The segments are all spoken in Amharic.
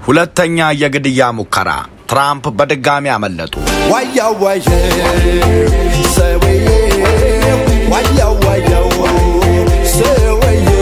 ሁለተኛ የግድያ ሙከራ ትራምፕ በድጋሚ አመለጡ። ዋያው ዋየው ሰውዬው ዋያው ዋያው ሰውዬው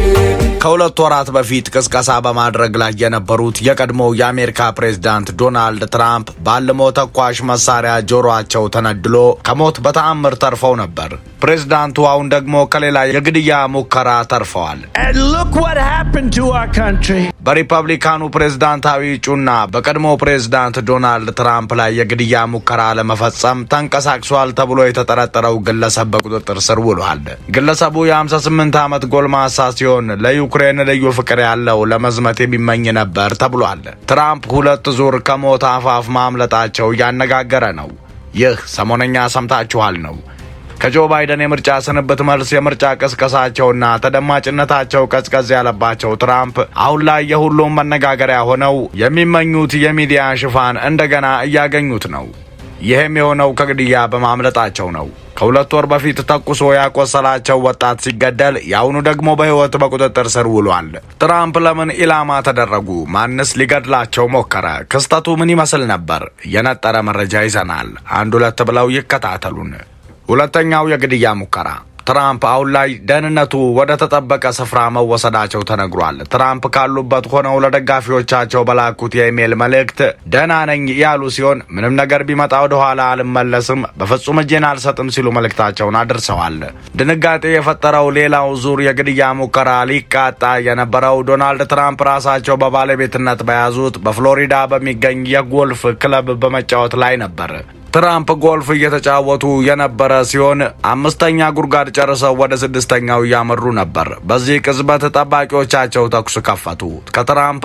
ከሁለት ወራት በፊት ቅስቀሳ በማድረግ ላይ የነበሩት የቀድሞው የአሜሪካ ፕሬዝዳንት ዶናልድ ትራምፕ ባልሞ ተኳሽ መሳሪያ ጆሮአቸው ተነድሎ ከሞት በተአምር ተርፈው ነበር። ፕሬዝዳንቱ አሁን ደግሞ ከሌላ የግድያ ሙከራ ተርፈዋል። And look what happened to our country. በሪፐብሊካኑ ፕሬዝዳንታዊ እጩና በቀድሞ ፕሬዝዳንት ዶናልድ ትራምፕ ላይ የግድያ ሙከራ ለመፈጸም ተንቀሳቅሷል ተብሎ የተጠረጠረው ግለሰብ በቁጥጥር ስር ውሏል። ግለሰቡ የ58 ዓመት ጎልማሳ ሲሆን ለዩክሬን ልዩ ፍቅር ያለው ለመዝመት የሚመኝ ነበር ተብሏል። ትራምፕ ሁለት ዙር ከሞት አፋፍ ማምለጣቸው እያነጋገረ ነው። ይህ ሰሞነኛ ሰምታችኋል ነው። ከጆ ባይደን የምርጫ ስንብት መልስ የምርጫ ቅስቀሳቸውና ተደማጭነታቸው ቀዝቀዝ ያለባቸው ትራምፕ አሁን ላይ የሁሉም መነጋገሪያ ሆነው የሚመኙት የሚዲያ ሽፋን እንደገና እያገኙት ነው። ይህም የሆነው ከግድያ በማምለጣቸው ነው። ከሁለት ወር በፊት ተኩሶ ያቆሰላቸው ወጣት ሲገደል የአሁኑ ደግሞ በሕይወት በቁጥጥር ስር ውሏል። ትራምፕ ለምን ኢላማ ተደረጉ? ማንስ ሊገድላቸው ሞከረ? ክስተቱ ምን ይመስል ነበር? የነጠረ መረጃ ይዘናል። አንድ ሁለት ብለው ይከታተሉን። ሁለተኛው የግድያ ሙከራ ትራምፕ አሁን ላይ ደህንነቱ ወደ ተጠበቀ ስፍራ መወሰዳቸው ተነግሯል። ትራምፕ ካሉበት ሆነው ለደጋፊዎቻቸው በላኩት የኢሜይል መልእክት ደህና ነኝ ያሉ ሲሆን ምንም ነገር ቢመጣ ወደ ኋላ አልመለስም፣ በፍጹም እጄን አልሰጥም ሲሉ መልእክታቸውን አድርሰዋል። ድንጋጤ የፈጠረው ሌላው ዙር የግድያ ሙከራ ሊቃጣ የነበረው ዶናልድ ትራምፕ ራሳቸው በባለቤትነት በያዙት በፍሎሪዳ በሚገኝ የጎልፍ ክለብ በመጫወት ላይ ነበር። ትራምፕ ጎልፍ እየተጫወቱ የነበረ ሲሆን አምስተኛ ጉድጓድ ጨርሰው ወደ ስድስተኛው እያመሩ ነበር። በዚህ ቅጽበት ጠባቂዎቻቸው ተኩስ ከፈቱ። ከትራምፕ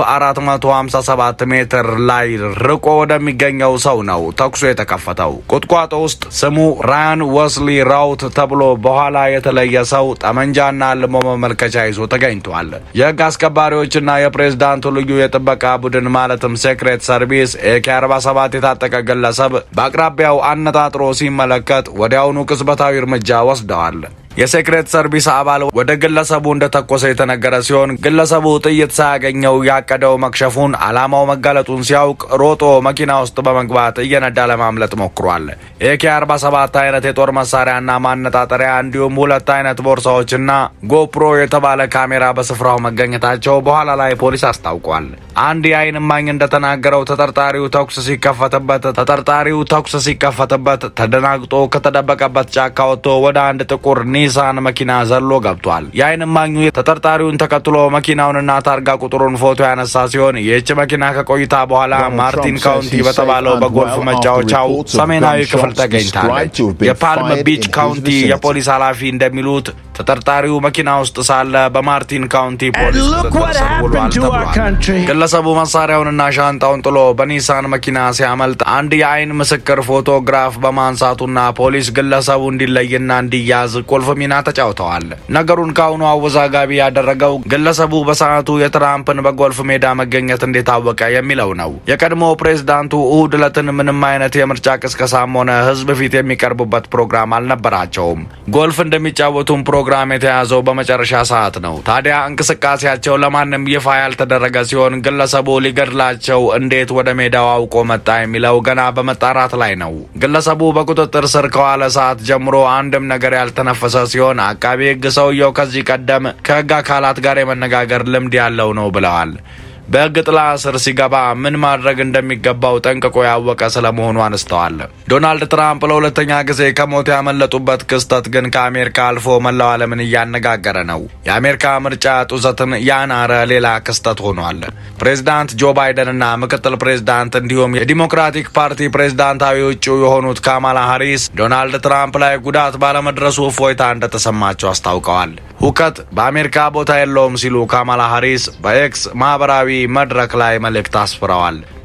457 ሜትር ላይ ርቆ ወደሚገኘው ሰው ነው ተኩሱ የተከፈተው። ቁጥቋጦ ውስጥ ስሙ ራያን ወስሊ ራውት ተብሎ በኋላ የተለየ ሰው ጠመንጃና ልሞ መመልከቻ ይዞ ተገኝቷል። የህግ አስከባሪዎችና የፕሬዝዳንቱ ልዩ የጥበቃ ቡድን ማለትም ሴክሬት ሰርቪስ ኤኬ 47 የታጠቀ ግለሰብ በአቅራቢ ቢያው አነጣጥሮ ሲመለከት ወዲያውኑ ቅጽበታዊ እርምጃ ወስደዋል። የሴክሬት ሰርቪስ አባል ወደ ግለሰቡ እንደተኮሰ የተነገረ ሲሆን ግለሰቡ ጥይት ሳያገኘው ያቀደው መክሸፉን ዓላማው መጋለጡን ሲያውቅ ሮጦ መኪና ውስጥ በመግባት እየነዳ ለማምለጥ ሞክሯል። ኤኬ 47 አይነት የጦር መሳሪያና ማነጣጠሪያ እንዲሁም ሁለት አይነት ቦርሳዎችና ጎፕሮ የተባለ ካሜራ በስፍራው መገኘታቸው በኋላ ላይ ፖሊስ አስታውቋል። አንድ የዓይን እማኝ እንደተናገረው ተጠርጣሪው ተኩስ ሲከፈትበት ተጠርጣሪው ተኩስ ሲከፈትበት ተደናግጦ ከተደበቀበት ጫካ ወጥቶ ወደ አንድ ጥቁር ኒሳን መኪና ዘሎ ገብቷል። የዓይን እማኙ ተጠርጣሪውን ተከትሎ መኪናውንና ታርጋ ቁጥሩን ፎቶ ያነሳ ሲሆን ይህች መኪና ከቆይታ በኋላ ማርቲን ካውንቲ በተባለው በጎልፍ መጫወቻው ሰሜናዊ ክፍል ተገኝታለች። የፓልም ቢች ካውንቲ የፖሊስ ኃላፊ እንደሚሉት ተጠርጣሪው መኪና ውስጥ ሳለ በማርቲን ካውንቲ ፖሊስ And look ቁጥጥር what ስር ውሏል happened to our ተብሏል። country. ግለሰቡ መሳሪያውንና ሻንጣውን ጥሎ በኒሳን መኪና ሲያመልጥ አንድ የዓይን ምስክር ፎቶግራፍ በማንሳቱና ፖሊስ ግለሰቡ እንዲለይና እንዲያዝ ቁልፍ ሚና ተጫውተዋል። ነገሩን ከአሁኑ አወዛጋቢ ያደረገው ግለሰቡ በሰዓቱ የትራምፕን በጎልፍ ሜዳ መገኘት እንዴት አወቀ የሚለው ነው። የቀድሞ ፕሬዝዳንቱ እሁድ ዕለትን ምንም አይነት የምርጫ ቅስቀሳም ሆነ ሕዝብ ፊት የሚቀርቡበት ፕሮግራም አልነበራቸውም። ጎልፍ እንደሚጫወቱም ፕሮግራም የተያዘው በመጨረሻ ሰዓት ነው። ታዲያ እንቅስቃሴያቸው ለማንም ይፋ ያልተደረገ ሲሆን ግለሰቡ ሊገድላቸው እንዴት ወደ ሜዳው አውቆ መጣ የሚለው ገና በመጣራት ላይ ነው። ግለሰቡ በቁጥጥር ስር ከዋለ ሰዓት ጀምሮ አንድም ነገር ያልተነፈሰ ሲሆን አቃቤ ሕግ ሰውየው ከዚህ ቀደም ከሕግ አካላት ጋር የመነጋገር ልምድ ያለው ነው ብለዋል። በሕግ ጥላ ስር ሲገባ ምን ማድረግ እንደሚገባው ጠንቅቆ ያወቀ ስለመሆኑ አነስተዋል። ዶናልድ ትራምፕ ለሁለተኛ ጊዜ ከሞት ያመለጡበት ክስተት ግን ከአሜሪካ አልፎ መላው ዓለምን እያነጋገረ ነው። የአሜሪካ ምርጫ ጡዘትን ያናረ ሌላ ክስተት ሆኗል። ፕሬዝዳንት ጆ ባይደንና ምክትል ፕሬዝዳንት እንዲሁም የዲሞክራቲክ ፓርቲ ፕሬዝዳንታዊ እጩ የሆኑት ካማላ ሃሪስ ዶናልድ ትራምፕ ላይ ጉዳት ባለመድረሱ እፎይታ እንደተሰማቸው አስታውቀዋል። ሁከት በአሜሪካ ቦታ የለውም ሲሉ ካማላ ሃሪስ በኤክስ ማህበራዊ መድረክ ላይ መልእክት አስፍረዋል።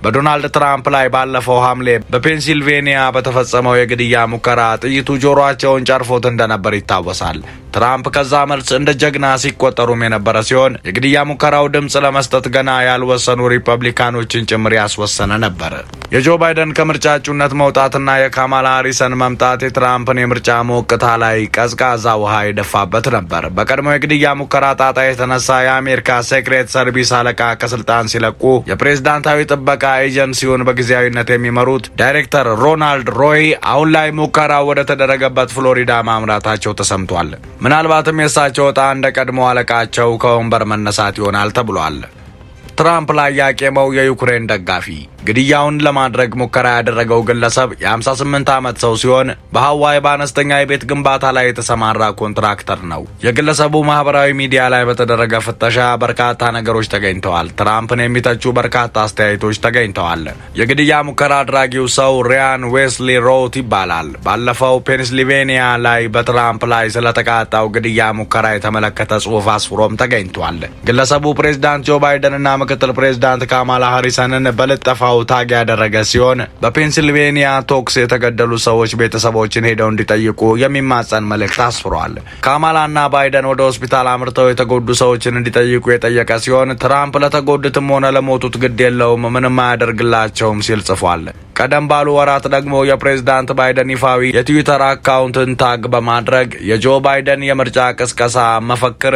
በዶናልድ ትራምፕ ላይ ባለፈው ሐምሌ በፔንሲልቬኒያ በተፈጸመው የግድያ ሙከራ ጥይቱ ጆሮአቸውን ጨርፎት እንደነበር ይታወሳል። ትራምፕ ከዛ መልስ እንደ ጀግና ሲቆጠሩም የነበረ ሲሆን የግድያ ሙከራው ድምፅ ለመስጠት ገና ያልወሰኑ ሪፐብሊካኖችን ጭምር ያስወሰነ ነበር። የጆ ባይደን ከምርጫ እጩነት መውጣትና የካማላ ሃሪሰን መምጣት የትራምፕን የምርጫ ሞቅታ ላይ ቀዝቃዛ ውሃ የደፋበት ነበር። በቀድሞው የግድያ ሙከራ ጣጣ የተነሳ የአሜሪካ ሴክሬት ሰርቪስ አለቃ ከስልጣን ሲለቁ የፕሬዝዳንታዊ ጥበቃ ኤጀንሲውን በጊዜያዊነት የሚመሩት ዳይሬክተር ሮናልድ ሮይ አሁን ላይ ሙከራው ወደ ተደረገበት ፍሎሪዳ ማምራታቸው ተሰምቷል። ምናልባትም የእሳቸው ዕጣ እንደ ቀድሞ አለቃቸው ከወንበር መነሳት ይሆናል ተብሏል። ትራምፕ ላይ ያቄመው የዩክሬን ደጋፊ ግድያውን ለማድረግ ሙከራ ያደረገው ግለሰብ የ58 ዓመት ሰው ሲሆን በሀዋይ በአነስተኛ የቤት ግንባታ ላይ የተሰማራ ኮንትራክተር ነው። የግለሰቡ ማህበራዊ ሚዲያ ላይ በተደረገ ፍተሻ በርካታ ነገሮች ተገኝተዋል። ትራምፕን የሚተቹ በርካታ አስተያየቶች ተገኝተዋል። የግድያ ሙከራ አድራጊው ሰው ሪያን ዌስሊ ሮት ይባላል። ባለፈው ፔንስልቬኒያ ላይ በትራምፕ ላይ ስለተቃጣው ግድያ ሙከራ የተመለከተ ጽሑፍ አስፍሮም ተገኝቷል። ግለሰቡ ፕሬዝዳንት ጆ ባይደንና ምክትል ፕሬዝዳንት ካማላ ሃሪሰንን በልጠፋው ታግ ያደረገ ሲሆን በፔንሲልቬኒያ ቶክስ የተገደሉ ሰዎች ቤተሰቦችን ሄደው እንዲጠይቁ የሚማጸን መልእክት አስፍሯል። ካማላና ባይደን ወደ ሆስፒታል አምርተው የተጎዱ ሰዎችን እንዲጠይቁ የጠየቀ ሲሆን ትራምፕ ለተጎዱትም ሆነ ለሞቱት ግድ የለውም፣ ምንም አያደርግላቸውም ሲል ጽፏል። ቀደም ባሉ ወራት ደግሞ የፕሬዝዳንት ባይደን ይፋዊ የትዊተር አካውንትን ታግ በማድረግ የጆ ባይደን የምርጫ ቅስቀሳ መፈክር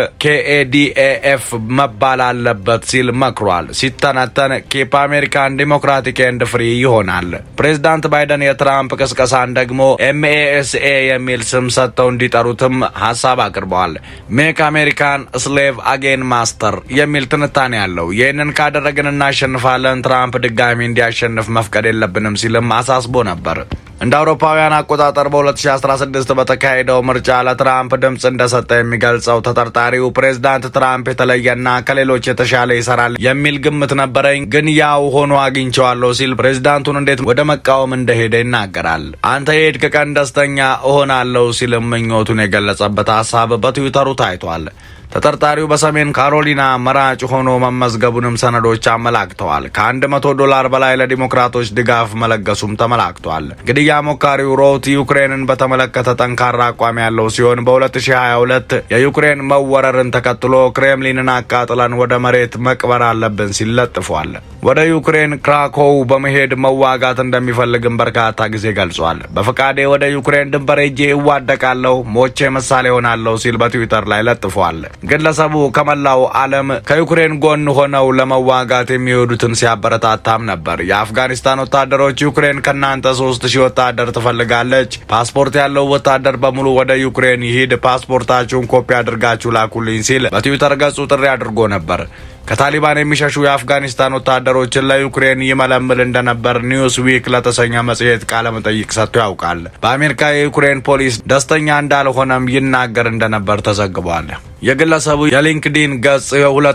ኬኤዲኤኤፍ መባል አለበት ሲል መክሯል። ሲተነተን ኬፕ አሜሪካን ዲሞክራቲክ ኤንድ ፍሪ ይሆናል። ፕሬዝዳንት ባይደን የትራምፕ ቅስቀሳን ደግሞ ኤምኤኤስኤ የሚል ስም ሰጥተው እንዲጠሩትም ሀሳብ አቅርበዋል። ሜክ አሜሪካን ስሌቭ አጌን ማስተር የሚል ትንታኔ አለው። ይህንን ካደረግን እናሸንፋለን፣ ትራምፕ ድጋሚ እንዲያሸንፍ መፍቀድ የለብንም ሲልም አሳስቦ ነበር። እንደ አውሮፓውያን አቆጣጠር በ2016 በተካሄደው ምርጫ ለትራምፕ ድምፅ እንደሰጠ የሚገልጸው ተጠርጣሪው ፕሬዝዳንት ትራምፕ የተለየና ከሌሎች የተሻለ ይሰራል የሚል ግምት ነበረኝ፣ ግን ያው ሆኖ አግኝቸዋለሁ ሲል ፕሬዝዳንቱን እንዴት ወደ መቃወም እንደሄደ ይናገራል። አንተ የሄድክ ቀን ደስተኛ እሆናለሁ ሲልም ምኞቱን የገለጸበት ሀሳብ በትዊተሩ ታይቷል። ተጠርጣሪው በሰሜን ካሮሊና መራጭ ሆኖ መመዝገቡንም ሰነዶች አመላክተዋል። ከአንድ መቶ ዶላር በላይ ለዲሞክራቶች ድጋፍ መለገሱም ተመላክቷል። ግድያ ሞካሪው ሮት ዩክሬንን በተመለከተ ጠንካራ አቋም ያለው ሲሆን በ2022 የዩክሬን መወረርን ተከትሎ ክሬምሊንን አቃጥለን ወደ መሬት መቅበር አለብን ሲል ለጥፏል። ወደ ዩክሬን ክራኮው በመሄድ መዋጋት እንደሚፈልግም በርካታ ጊዜ ገልጿል። በፈቃዴ ወደ ዩክሬን ድንበር ሄጄ እዋደቃለሁ፣ ሞቼ ምሳሌ ሆናለሁ ሲል በትዊተር ላይ ለጥፏል። ግለሰቡ ከመላው ዓለም ከዩክሬን ጎን ሆነው ለመዋጋት የሚሄዱትን ሲያበረታታም ነበር። የአፍጋኒስታን ወታደሮች ዩክሬን ከእናንተ ሶስት ሺህ ወታደር ትፈልጋለች፣ ፓስፖርት ያለው ወታደር በሙሉ ወደ ዩክሬን ይሂድ፣ ፓስፖርታችሁን ኮፒ አድርጋችሁ ላኩልኝ ሲል በትዊተር ገጹ ጥሪ አድርጎ ነበር። ከታሊባን የሚሸሹ የአፍጋኒስታን ወታደሮችን ለዩክሬን ይመለምል እንደነበር ኒውስ ዊክ ለተሰኘ መጽሔት ቃለ መጠይቅ ሰጥቶ ያውቃል። በአሜሪካ የዩክሬን ፖሊስ ደስተኛ እንዳልሆነም ይናገር እንደነበር ተዘግቧል። የግለሰቡ የሊንክዲን ገጽ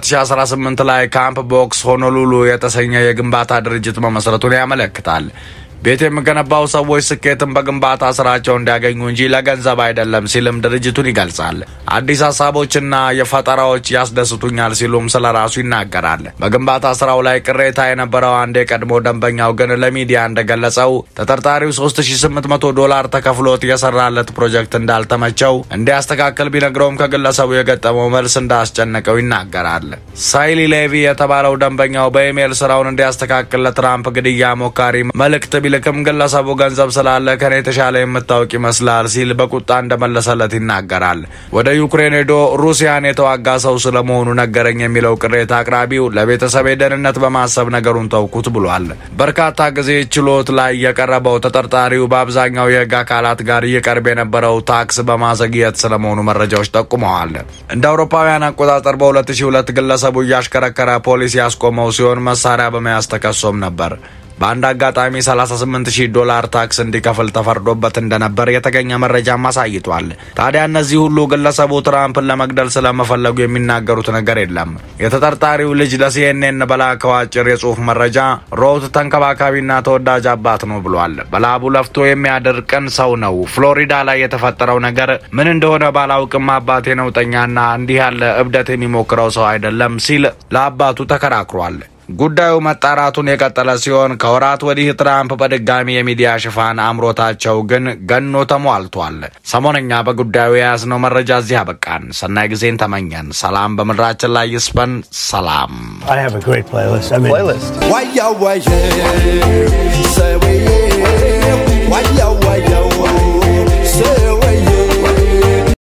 የ2018 ላይ ካምፕ ቦክስ ሆኖሉሉ የተሰኘ የግንባታ ድርጅት መመስረቱን ያመለክታል። ቤት የሚገነባው ሰዎች ስኬትን በግንባታ ስራቸው እንዲያገኙ እንጂ ለገንዘብ አይደለም ሲልም ድርጅቱን ይገልጻል። አዲስ ሀሳቦችና የፈጠራዎች ያስደስቱኛል ሲሉም ስለ ራሱ ይናገራል። በግንባታ ስራው ላይ ቅሬታ የነበረው አንድ የቀድሞ ደንበኛው ግን ለሚዲያ እንደገለጸው ተጠርጣሪው 3800 ዶላር ተከፍሎት የሰራለት ፕሮጀክት እንዳልተመቸው እንዲያስተካክል ቢነግረውም ከግለሰቡ የገጠመው መልስ እንዳስጨነቀው ይናገራል። ሳይሊ ሌቪ የተባለው ደንበኛው በኢሜይል ስራውን እንዲያስተካክል ለትራምፕ ግድያ ሞካሪ መልእክት ቢልክም ግለሰቡ ገንዘብ ስላለ ከኔ የተሻለ የምታውቅ ይመስላል ሲል በቁጣ እንደመለሰለት ይናገራል። ወደ ዩክሬን ሄዶ ሩሲያን የተዋጋ ሰው ስለመሆኑ ነገረኝ የሚለው ቅሬታ አቅራቢው ለቤተሰብ ደህንነት በማሰብ ነገሩን ተውኩት ብሏል። በርካታ ጊዜ ችሎት ላይ የቀረበው ተጠርጣሪው በአብዛኛው የህግ አካላት ጋር ይቀርብ የነበረው ታክስ በማዘግየት ስለመሆኑ መረጃዎች ጠቁመዋል። እንደ አውሮፓውያን አቆጣጠር በ2002 ግለሰቡ እያሽከረከረ ፖሊስ ያስቆመው ሲሆን መሳሪያ በመያዝ ተከሶም ነበር። በአንድ አጋጣሚ 38000 ዶላር ታክስ እንዲከፍል ተፈርዶበት እንደነበር የተገኘ መረጃም አሳይቷል። ታዲያ እነዚህ ሁሉ ግለሰቡ ትራምፕን ለመግደል ስለመፈለጉ የሚናገሩት ነገር የለም። የተጠርጣሪው ልጅ ለሲኤንኤን በላከው አጭር የጽሁፍ መረጃ ሮት ተንከባካቢና ተወዳጅ አባት ነው ብሏል። በላቡ ለፍቶ የሚያድር ቅን ሰው ነው። ፍሎሪዳ ላይ የተፈጠረው ነገር ምን እንደሆነ ባላውቅም አባቴ ነውጠኛና እንዲህ ያለ እብደት የሚሞክረው ሰው አይደለም ሲል ለአባቱ ተከራክሯል። ጉዳዩ መጣራቱን የቀጠለ ሲሆን ከወራት ወዲህ ትራምፕ በድጋሚ የሚዲያ ሽፋን አምሮታቸው ግን ገኖ ተሟልቷል። ሰሞነኛ በጉዳዩ የያዝነው መረጃ እዚህ አበቃን። ሰናይ ጊዜን ተመኘን። ሰላም በምድራችን ላይ ይስፈን። ሰላም I have a great playlist. I mean, playlist. Why yo, why yo, say we, why yo, why yo,